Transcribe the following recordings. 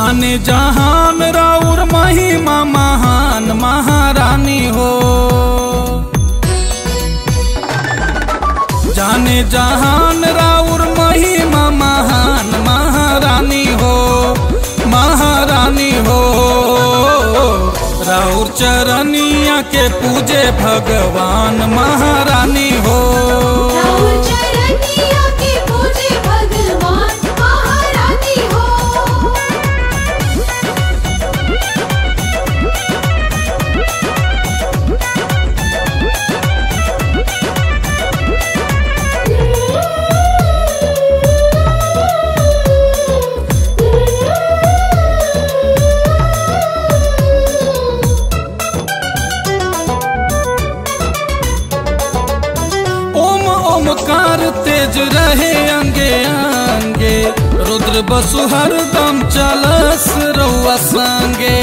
जाने जहान राउर महिमा महान महारानी हो जाने जहान राउर महिमा महान महारानी हो महारानी हो राउर चरनिया के पूजे भगवान महारानी हो राहुल चरनिया के पूजे भगवान महारानी हो ओम ओमकार तेज रहे अंगे अंगे रुद्र बसु हरदम चलस रउआ संगे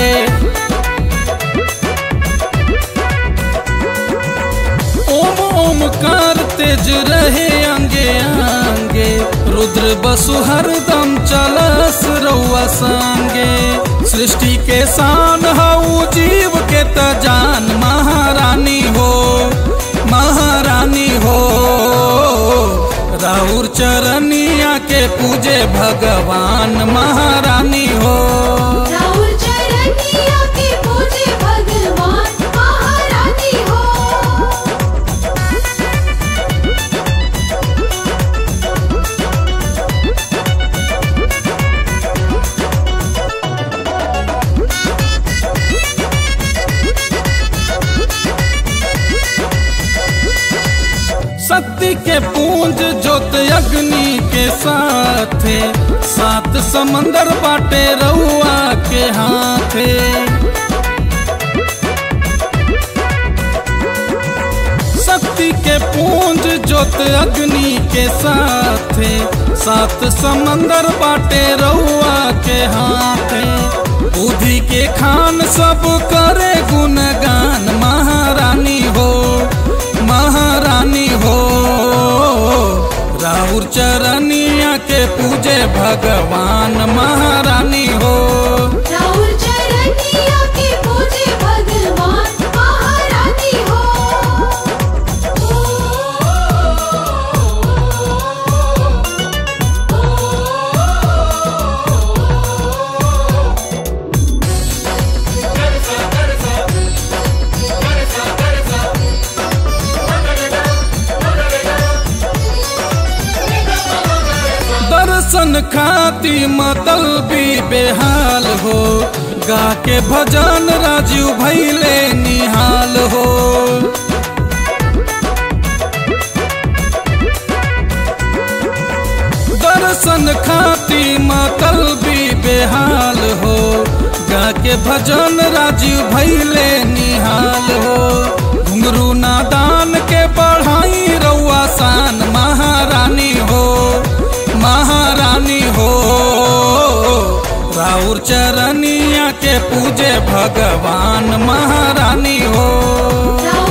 ओम ओमकार तेज रहे अंगे अंगे रुद्र बसु हरदम चलस रउआ संगे सृष्टि के शान हऊ जीव के त जान महारानी हो महारानी हो राउर चरनिया के पूजे भगवान महारानी हो राहुल चरनिया के पूजे भगवान महारानी हो शक्ति के पूंज ज्योत अग्नि के साथे सात समंदर बाटे रउआ के हाथे शक्ति के पूंज ज्योत अग्नि के साथे सात समंदर बाटे रउआ के हाथे बुद्धि के खान सब करे गुणगान महारानी हो महारानी हो राउर चरनिया के पूजे भगवान महारानी हो राहुल चरनिया के पूजे भगवान महारानी हो दर्शन खाती मतल भी बेहाल हो गा के भजन राजू भैले निहाल हो दर्शन खाती मतल भी बेहाल हो गा के भजन राजू भैले निहाल हो घुंगरू नादान के बढ़ाई रउआ शान महारानी हो महारानी हो राउर चरनिया के पूजे भगवान महारानी हो राहुल